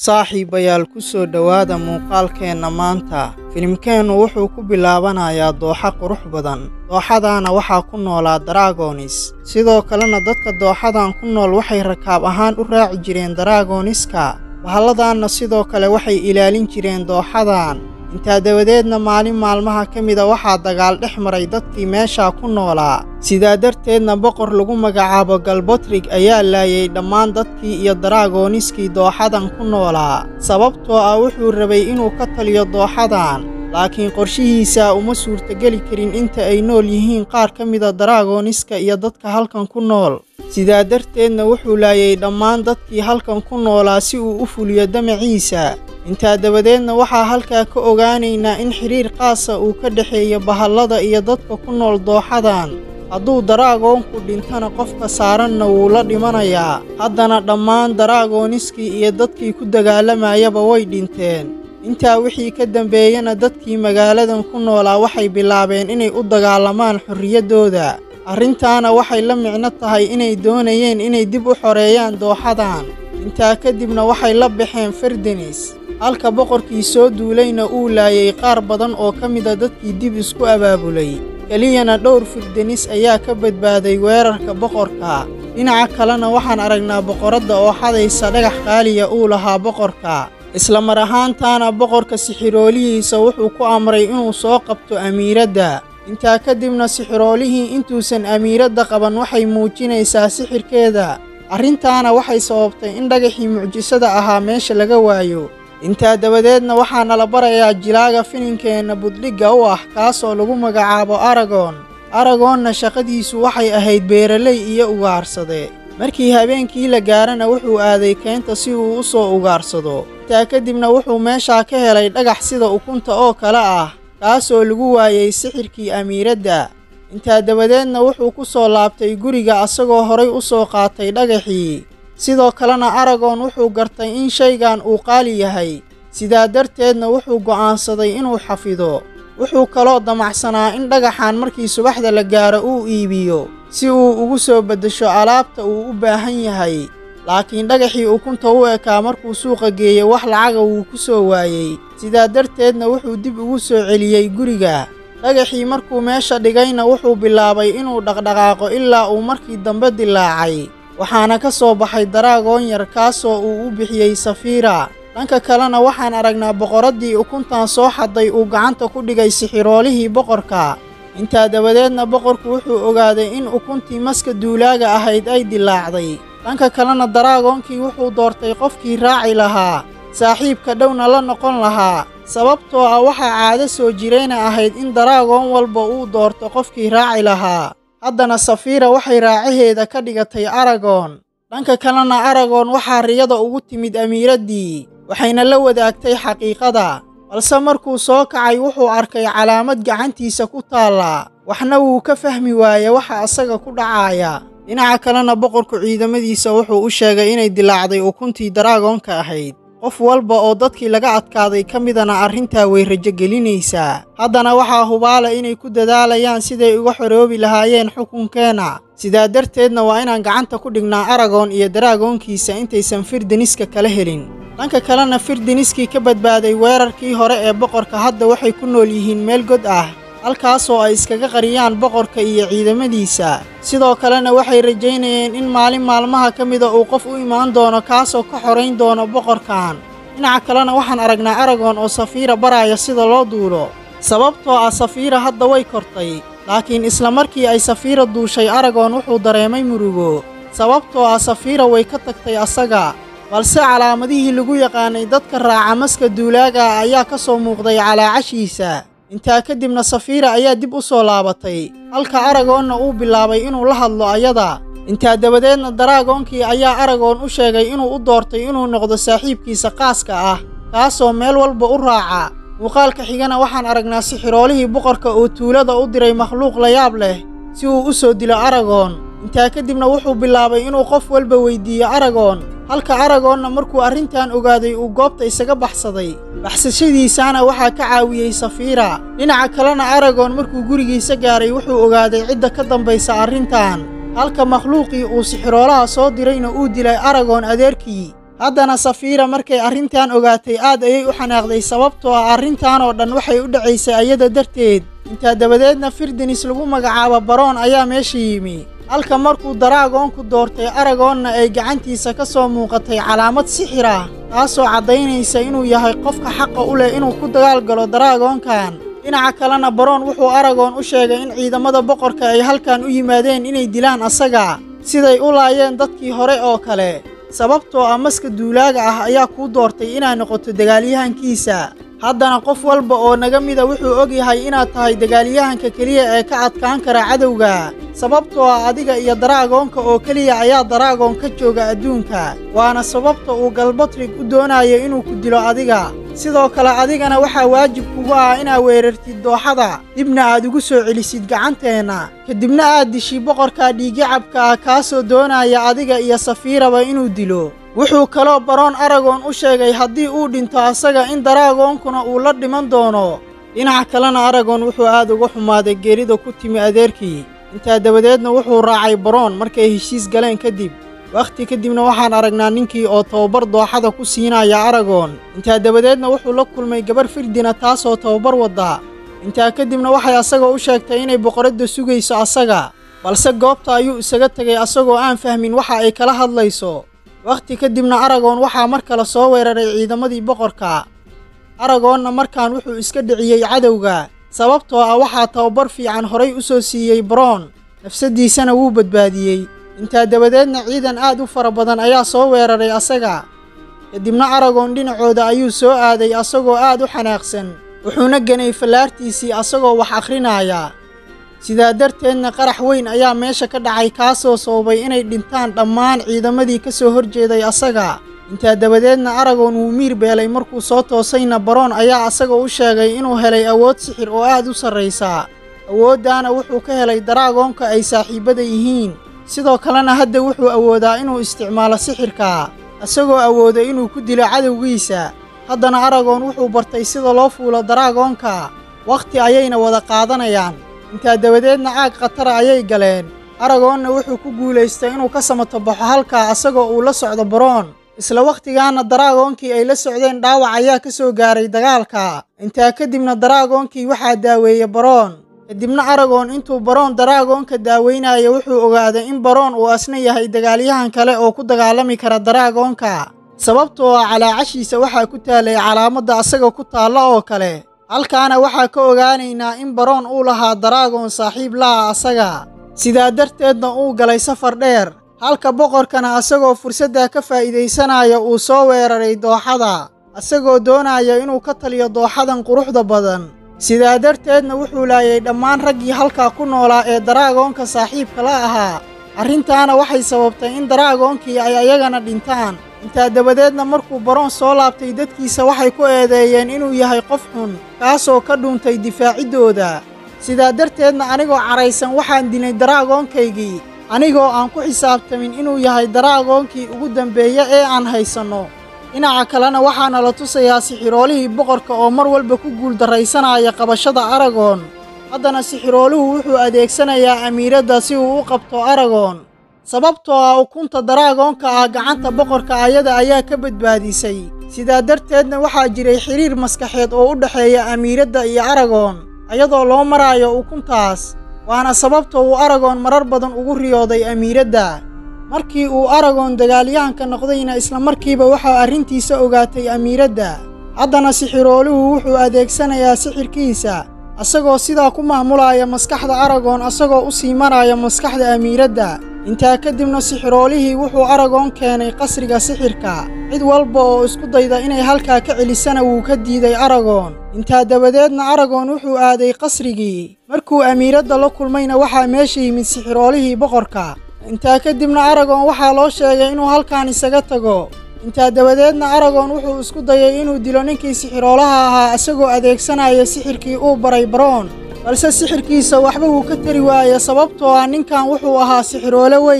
Saaxiibayaal ku soo dhowaada muuqaalkeenna maanta. Filimkeennu wuxuu ku bilaabanayaa dooxa qurux badan. Dooxadaana waxaa ku noolaa Dragons. Sidoo kalena dadka dooxadan ku nool waxay rakaab ahaan u raaci jireen Dragoniska. Bahalladaanna sidoo kale waxay ilaalin jireen dooxadan. intaa dabadeedna maalin maalmaha ka mida waxaa dagaal dhex maray dadkii meeshaa ku noolaa sidaa darteedna boqor lagu magacaabo galbotrig ayaa laayay dhammaan dadkii iyo daraagoniskii dooxadan ku noolaa sababtoo ah wuxuu rabay inuu ka taliyo dooxadan laakiin qorshihiisa uma suurtageli karin inta ay nool yihiin qaar ka mida daraagoniska iyo dadka halkan ku nool sidaa darteedna wuxuu laayay dhammaan dadkii halkan ku noolaa si uu u fuliyo damaciisa intaa dabadeedna waxaa halkaa ka ogaanaynaa in xidhiir qaasa uu ka dhexeeyo bahallada iyo dadka ku nool dooxadan hadduu daraagoonku dhintana qofka saaranna wuu la dhimanayaa haddana dhammaan daraagoniskii iyo dadkii ku dagaalamayaba way dhinteen intaa wixii ka dambeeyana dadkii magaaladan ku noolaa waxay bilaabeen inay u dagaalamaan xorriyaddooda arrintaana waxay la micno tahay inay doonayeen inay dib u xoreeyaan dooxadan intaa kadibna waxay la baxeen ferdenis halka boqorkii soo duulayna uu laayay qaar badan oo ka mida dadkii dib isku abaabulay keliyana dhowr firdenis ayaa ka badbaaday weerarka boqorka dhinaca kalena waxaan aragnaa boqoradda oo xadaysa dhagax qaaliya uu lahaa boqorka isla mar ahaantaana boqorka sixiroolihiisa wuxuu ku amray inuu soo qabto amiiradda intaa kadibna sixiroolihii intuusan amiiradda qaban waxay muujinaysaa sixirkeeda arrintaana waxay sababtay in dhagaxii mucjisada ahaa meesha laga waayo intaa dabadeedna waxaa nala barayaa jilaaga filinkeenna buddhigga u ah kaasoo lagu magacaabo aragon aragoonna shaqadiisu waxay ahayd beeraley iyo ugaarsade markii habeenkii la gaarana wuxuu aaday keenta si uu u soo ugaarsado intaa kadibna wuxuu meeshaa ka helay dhagax sida ukunta oo kale ah kaasoo lagu waayey sixirkii amiiradda intaa dabadeedna wuxuu ku soo laabtay guriga asagoo horay u soo qaatay dhagaxii sidoo kalena aragon wuxuu gartay in shaygan uu qaali yahay sidaa darteedna wuxuu go'aansaday inuu xafido wuxuu kaloo damacsanaa in dhagaxan markii subaxda la gaaro uu iibiyo si uu ugu soo beddesho alaabta uu u baahan yahay laakiin dhagaxii ukunta u ekaa markuu suuqa geeyey wax lacaga wuu ku soo waayey sidaa darteedna wuxuu dib ugu soo celiyey guriga dhagaxii markuu meesha dhigayna wuxuu bilaabay inuu dhaqdhaqaaqo ilaa uu markii dambe dilaacay waxaana ka soo baxay daraagoon yar kaasoo uu u bixiyey safiira dhanka kalena waxaan aragnaa boqoraddii ukuntan soo xadday uu gacanta ku dhigay sixiroolihii boqorka intaa dabadeedna boqorku wuxuu ogaaday in ukuntii maska duulaaga ahayd ay dilaacday dhanka kalena daraagoonkii wuxuu doortay qofkii raaci lahaa saaxiibka dhowna la noqon lahaa sababtoo ah waxaa caado soo jirayna ahayd in daraagoon walba uu doorto qofkii raaci lahaa haddana safiira waxay raacaheeda ka dhigatay aragon dhanka kalena aragon waxaa riyada ugu timid amiiraddii waxayna la wadaagtay xaqiiqada balse markuu soo kacay wuxuu arkay calaamad gacantiisa ku taallaa waxna wuu ka fahmi waaye waxa asaga ku dhacaaya dhinaca kalena boqorku ciidamadiisa wuxuu u sheegay inay dilaacday ukuntii daraagoonka ahayd qof walba oo dadkii laga adkaaday ka midana arrintaa way rajogelinaysaa haddana waxaa hubaala inay ku dadaalayaan siday uga xoroobi lahaayeen xukunkeenna sidaa darteedna waa inaan gacanta ku dhignaa aragon iyo daraagoonkiisa intaysan firdeniska kala helin dhanka kalena firdeniskii ka badbaaday weerarkii hore ee boqorka hadda waxay ku nool yihiin meel god ah halkaasoo ay iskaga qariyaan boqorka iyo ciidamadiisa sidoo kalena waxay rajaynayeen in maalin maalmaha ka mida uu qof u imaan doono kaasoo ka xorayn doono boqorkan dhinaca kalena waxaan aragnaa aragon oo safiira baraya sida loo duulo sababtoo ah safiira hadda way kortay laakiin isla markii ay safiira duushay aragon wuxuu dareemay murugo sababtoo ah safiira way ka tagtay asaga balse calaamadihii lagu yaqaanay dadka raaca maska duulaaga ayaa ka soo muuqday calaacashiisa intaa kadibna safiira ayaa dib u soo laabatay halka aragoonna uu bilaabay inuu la hadlo ayada intaa dabadeedna daraagoonkii ayaa aragoon u sheegay inuu u doortay inuu noqdo saaxiibkiisa qaaska ah kaasoo meel walba u raaca muuqaalka xigana waxaan aragnaa sixiroolihii boqorka oo tuulada u diray makhluuq layaab leh si uu u soo dilo aragon intaa kadibna wuxuu bilaabay inuu qof walba weyddiiyo aragon halka aragoonna markuu arrintan ogaaday uu goobta isaga baxsaday baxsashadiisaana waxaa ka caawiyey safiira dhinaca kalena aragon markuu gurigiisa gaaray wuxuu ogaaday cidda ka dambaysa arrintan halka makhluuqii uu sixiroolaha soo dirayna uu dilay aragon adeerkii haddana safiira markay arrintan ogaatay aad ayay u xanaaqday sababtoo ah arrintan oo dhan waxay u dhacaysay ayada darteed intaa dabadeedna firdinis lagu magacaabo baroon ayaa meesha yimi halka markuu daraagoonku doortay aragoonna ay gacantiisa ka soo muuqatay calaamad sixir ah taasoo caddaynaysa inuu yahay qofka xaqa u leh inuu ku dagaal galo daraagoonkan dhinaca kalena baroon wuxuu aragoon u sheegay in ciidamada boqorka ay halkan u yimaadeen inay dilaan asaga siday u laayeen dadkii hore oo kale sababtoo ah maska duulaaga ah ayaa kuu doortay inaad noqoto dagaalyahankiisa haddana qof walba oo naga mida wuxuu og yahay inaad tahay dagaalyahanka keliya ee ka adkaan kara cadowga sababtoo ah adiga iyo daraagoonka oo keliya ayaa daraagoon ka jooga adduunka waana sababta uu galbatrig u doonayo inuu ku dilo adiga sidoo kale adigana waxaa waajib kugu ah inaad weerartid dooxada dibna aad ugu soo celisid gacanteenna kadibna aad dishi boqorka dhiiggacabka ah kaasoo doonaya adiga iyo safiiraba inuu dilo wuxuu kaloo baroon aragoon u sheegay haddii uu dhinto asaga in daraagoonkuna uu la dhiman doono dhinaca kalena aragoon wuxuu aad uga xumaaday geerida ku timi adeerkii intaa dabadeedna wuxuu raacay baroon markay heshiis galeen kadib wakhti kadibna waxaan aragnaa ninkii oo tababar dooxada ku siinaya aragoon intaa dabadeedna wuxuu la kulmay gabarh firdina taasoo tababar wadda intaa kadibna waxay asagoo u sheegtay inay boqoradda sugayso asaga balse goobta ayuu isaga tegay asagoo aan fahmin waxa ay kala hadlayso wakhti kadibna aragoon waxaa mar kale soo weeraray ciidamadii boqorka aragoonna markaan wuxuu iska dhiciyey cadowga sababtoo ah waxaa tababar fiican horay u soo siiyey baroon nafsaddiisana wuu badbaadiyey intaa dabadeedna ciidan aad u fara badan ayaa soo weeraray asaga kadibna aragoon dhinacooda ayuu soo aaday asagoo aad u xanaaqsan wuxuuna ganay fallaartiisii asagoo wax akhrinaaya sidaa darteedna qarax weyn ayaa meesha ka dhacay kaasoo sababay inay dhintaan dhammaan ciidamadii ka soo horjeeday asaga intaa dabadeedna aragoon wuu miir beelay markuu soo toosayna baroon ayaa asaga u sheegay inuu helay awood sixir oo aad u sarraysa awooddaana wuxuu ka helay daraagoonka ay saaxiibbada yihiin sidoo kalena hadda wuxuu awoodaa inuu isticmaalo sixirka isagoo awooda inuu ku dilo cadowgiisa haddana aragoon wuxuu bartay sida loo fuulo daraagoonka wakhti ayayna wada qaadanayaan intaa dabadeedna caag khatara ayay galeen aragoonna wuxuu ku guulaystay inuu ka samato baxo halkaa asagoo uu la socdo baroon isla wakhtigaana daraagoonkii ay la socdeen dhaawac ayaa ka soo gaaray dagaalka intaa kadibna daraagoonkii waxaa daaweeye baroon kadibna aragoon intuu baroon daraagoonka daaweynaya wuxuu ogaaday in baroon uu asna yahay dagaalyahan kale oo ku dagaalami kara daraagoonka sababtoo ah calaacashiisa waxaa ku taalay calaamadda asaga ku taalla oo kale halkaana waxaa ka ogaanaynaa in baroon uu lahaa daraagoon saaxiib la'a asaga sidaa darteedna uu galay safar dheer halka boqorkana asagoo fursaddaa ka faa'iidaysanaya uu soo weeraray dooxada asagoo doonaya inuu ka taliyo dooxadan quruxda badan sidaa darteedna wuxuu laayay dhammaan raggii halkaa ku noolaa ee daraagoonka saaxiibka la ahaa arrintaana waxay sababtay in daraagoonkii ay ayagana dhintaan intaa dabadeedna markuu baroon soo laabtay dadkiisa waxay ku eedeeyeen inuu yahay qof xun kaasoo ka dhuuntay difaaciddooda sidaa darteedna anigoo caraysan waxaan dilay daraagoonkaygii anigoo aan ku xisaabtamin inuu yahay daraagoonkii ugu dambeeya ee aan haysanno dhinaca kalena waxaana la tusayaa sixiroolihii boqorka oo mar walba ku guuldarraysanaya qabashada aragoon haddana sixirooluhu wuxuu adeegsanayaa amiiradda si uu u qabto aragoon sababtoo ah ukunta daraagoonka ah gacanta boqorka ayada ayaa ka badbaadisay sidaa darteedna waxaa jiray xidhiir maskaxeed oo u dhexeeya amiiradda iyo aragoon ayadoo loo maraayo ukuntaas waana sababta uu aragoon marar badan ugu riyooday amiiradda markii uu aragoon dagaalyahanka noqdayna isla markiiba waxaa arrintiisa ogaatay amiiradda haddana sixirooluhu wuxuu adeegsanayaa sixirkiisa asagoo sidaa ku maamulaya maskaxda aragoon asagoo u sii maraya maskaxda amiiradda intaa kadibna sixiroolihii wuxuu aragoon keenay qasriga sixirka cid walba oo isku dayda inay halkaa ka celisana wuu ka diiday aragoon intaa dabadeedna aragoon wuxuu aaday qasrigii markuu amiiradda la kulmayna waxaa meesha yimid sixiroolihii boqorka intaa kadibna aragoon waxaa loo sheegay inuu halkaan isaga tago intaa dabadeedna aragoon wuxuu isku dayay inuu dilo ninkii sixiroolaha ahaa isagoo adeegsanaya sixirkii uu baray baroon balse sixirkiisa waxba wuu ka tari waaye sababtoo ah ninkan wuxuu ahaa sixiroole weyn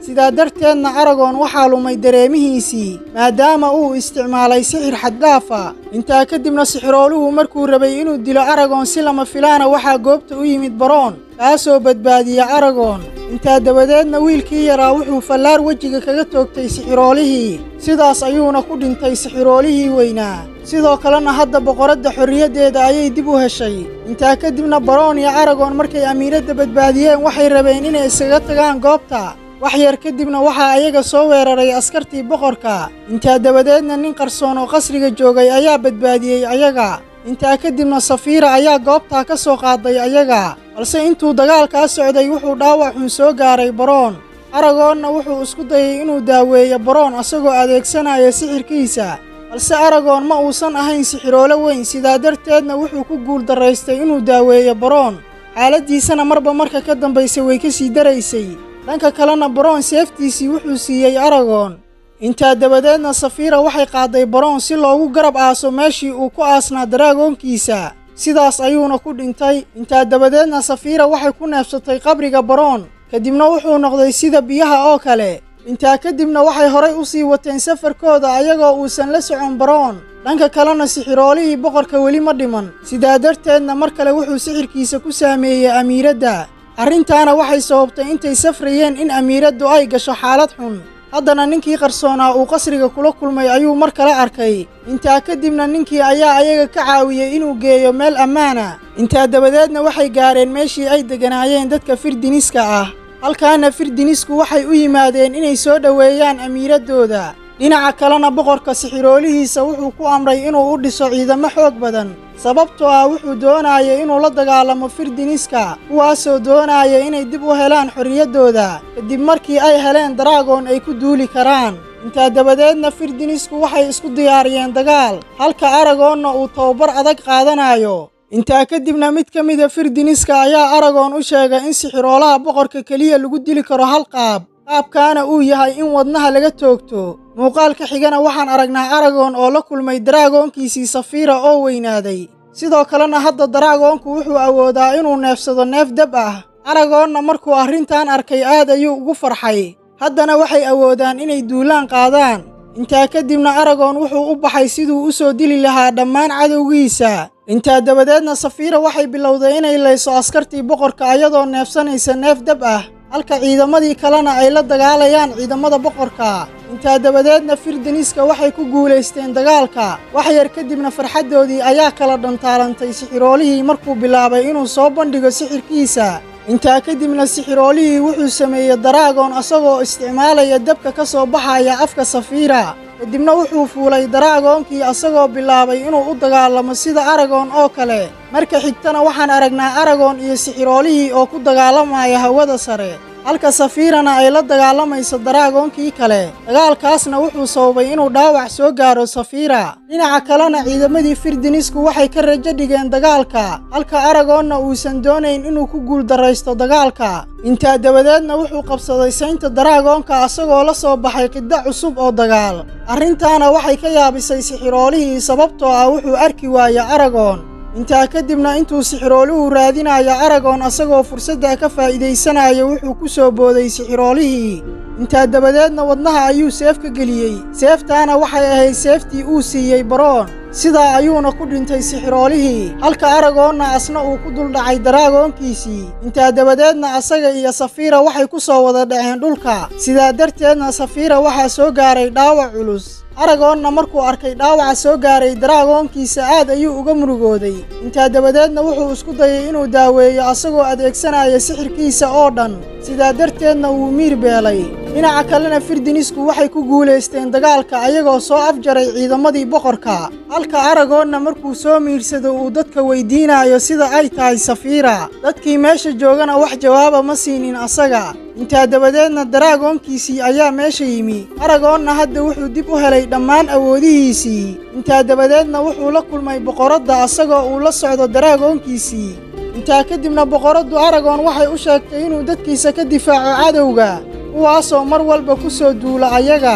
sidaa darteedna aragoon waxaa lumay dareemihiisii maadaama uu isticmaalay sixir xaddaafa intaa kadibna sixirooluhu markuu rabay inuu dilo aragoon si lama filaana waxaa goobta u yimid baroon kaasoo badbaadiya aragoon intaa dabadeedna wiilkii yaraa wuxuu fallaar wejiga kaga toogtay sixiroolihii sidaas ayuuna ku dhintay sixiroolihii weynaa sidoo kalena hadda boqoradda xorriyaddeeda ayay dib u heshay intaa kadibna baroon iyo aragoon markay amiiradda badbaadiyeen waxay rabeen inay iskaga tagaan goobta wax yar kadibna waxaa ayaga soo weeraray askartii boqorka intaa dabadeedna nin qarsoon oo qasriga joogay ayaa badbaadiyey ayaga intaa kadibna safiira ayaa goobtaa ka soo qaaday ayaga balse intuu dagaalkaa socday wuxuu dhaawac xun soo gaaray baroon aragoonna wuxuu isku dayay inuu daaweeyo baroon asagoo adeegsanaya sixirkiisa balse aragoon ma uusan ahayn sixiroolo weyn sidaa darteedna wuxuu ku guul darraystay inuu daaweeyo baroon xaaladdiisana marba marka ka dambaysa way ka sii daraysay dhanka kalena baroon seeftiisii wuxuu siiyey aragoon intaa dabadeedna safiira waxay qaaday baroon si loogu garab aaso meeshii uu ku aasnaa daraagoonkiisa sidaas ayuuna ku dhintay intaa dabadeedna safiira waxay ku neefsatay qabriga baroon kadibna wuxuu noqday sida biyaha oo kale intaa kadibna waxay horay u sii wateen safarkooda ayagoo uusan la socon baroon dhanka kalena sixiroolihii boqorka weli ma dhiman sidaa darteedna mar kale wuxuu sixirkiisa ku saameeyey amiiradda arrintaana waxay sababtay intay safrayeen in amiiraddu ay gasho xaalad xun haddana ninkii qarsoonaa uu qasriga kula kulmay ayuu mar kale arkay intaa kadibna ninkii ayaa ayaga ka caawiyey inuu geeyo meel ammaana intaa dabadeedna waxay gaareen meeshii ay degganaayeen dadka firdiniska ah halkaana firdinisku waxay u yimaadeen inay soo dhoweeyaan amiiraddooda dhinaca kalena boqorka sixiroolihiisa wuxuu ku amray inuu u dhiso ciidamo xoog badan sababtoo ah wuxuu doonaya inuu la dagaalamo firdiniska kuwaasoo doonaya inay dib u helaan xorriyaddooda kadib markii ay heleen daraagoon ay ku duuli karaan intaa dabadeedna firdinisku waxay isku diyaariyeen dagaal halka aragoonna uu tababar adag qaadanayo intaa kadibna mid ka mida firdiniska ayaa aragoon u sheegay in sixiroolaha boqorka keliya lagu dili karo hal qaab qaabkaana uu yahay in wadnaha laga toogto muuqaalka xigana waxaan aragnaa aragoon oo la kulmay daraagoonkiisii safiira oo weynaaday sidoo kalena hadda daraagoonku wuxuu awoodaa inuu neefsado neef dab ah aragoonna markuu arrintan arkay aad ayuu ugu farxay haddana waxay awoodaan inay duulaan qaadaan intaa kadibna aragoon wuxuu u baxay siduu u soo dili lahaa dhammaan cadowgiisa intaa dabadeedna safiira waxay bilowday inay layso askartii boqorka ayadoo neefsanaysa neef dab ah halka ciidamadii kalena ay la dagaalayaan ciidamada boqorka intaa dabadeedna firdiniska waxay ku guulaysteen dagaalka wax yar kadibna farxaddoodii ayaa kala dhantaalantay sixiroolihii markuu bilaabay inuu soo bandhigo sixirkiisa intaa kadibna sixiroolihii wuxuu sameeyey daraagoon asagoo isticmaalaya dabka ka soo baxaya afka safiira kadibna wuxuu fuulay daraagoonkii asagoo bilaabay inuu u dagaalamo sida aragoon oo kale marka xigtana waxaan aragnaa aragoon iyo sixiroolihii oo ku dagaalamaya hawada sare halka safiirana ay la dagaalamayso daraagoonkii kale dagaalkaasna wuxuu sababay inuu dhaawac soo gaaro safiira dhinaca kalena ciidamadii firdinisku waxay ka rajo dhigeen dagaalka halka aragoonna uusan doonayn inuu ku guuldarraysto dagaalka intaa dabadeedna wuxuu qabsaday saynta daraagoonka asagoo la soo baxay qiddo cusub oo dagaal arrintaana waxay ka yaabisay sixiroolihii sababtoo ah wuxuu arki waaya aragoon intaa kadibna intuu sixirooluhu raadinaya aragoon asagoo fursadda ka faa'iidaysanaya wuxuu ku soo booday sixiroolihii intaa dabadeedna wadnaha ayuu seef ka geliyey seeftaana waxay ahayd seeftii uu siiyey baroon sidaa ayuuna ku dhintay sixiroolihii halka aragoonna asna uu ku duldhacay daraagoonkiisii intaa dabadeedna asaga iyo safiira waxay ku soo wada dhaceen dhulka sidaa darteedna safiira waxaa soo gaaray dhaawac culus aragoonna markuu arkay dhaawaca soo gaaray daraagoonkiisa aad ayuu uga murugooday intaa dabadeedna wuxuu isku dayay inuu daaweeyo asagoo adeegsanaya sixirkiisa oo dhan sidaa darteedna wuu miir beelay dhinaca kalena firdinisku waxay ku guulaysteen dagaalka ayagoo soo afjaray ciidamadii boqorka halka aragoonna markuu soo miirsado uu dadka weydiinayo sida ay tahay safiira dadkii meesha joogana wax jawaaba ma siinin asaga intaa dabadeedna daraagoonkiisii ayaa meesha yimi aragoonna hadda wuxuu dib u helay dhammaan awoodihiisii intaa dabadeedna wuxuu la kulmay boqoradda asagoo uu la socdo daraagoonkiisii intaa kadibna boqoraddu aragoon waxay u sheegtay inuu dadkiisa ka difaaco cadowga kuwaasoo mar walba ku soo duula ayaga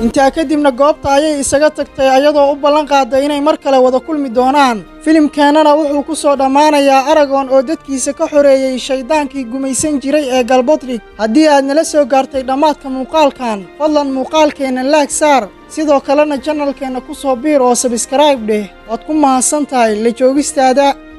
intaa kadibna goobta ayay isaga tagtay ayadoo u ballan qaaday inay mar kale wada kulmi doonaan filimkeennana wuxuu ku soo dhammaanayaa aragon oo dadkiisa ka xoreeyey shayddaankii gumaysan jiray ee galbodrig haddii aad nala soo gaartay dhammaadka muuqaalkan fadlan muuqaalkeenna laag saar sidoo kalena janalkeenna ku soo biir oo sabskrayb dheh waad ku mahadsan tahay la joogistaada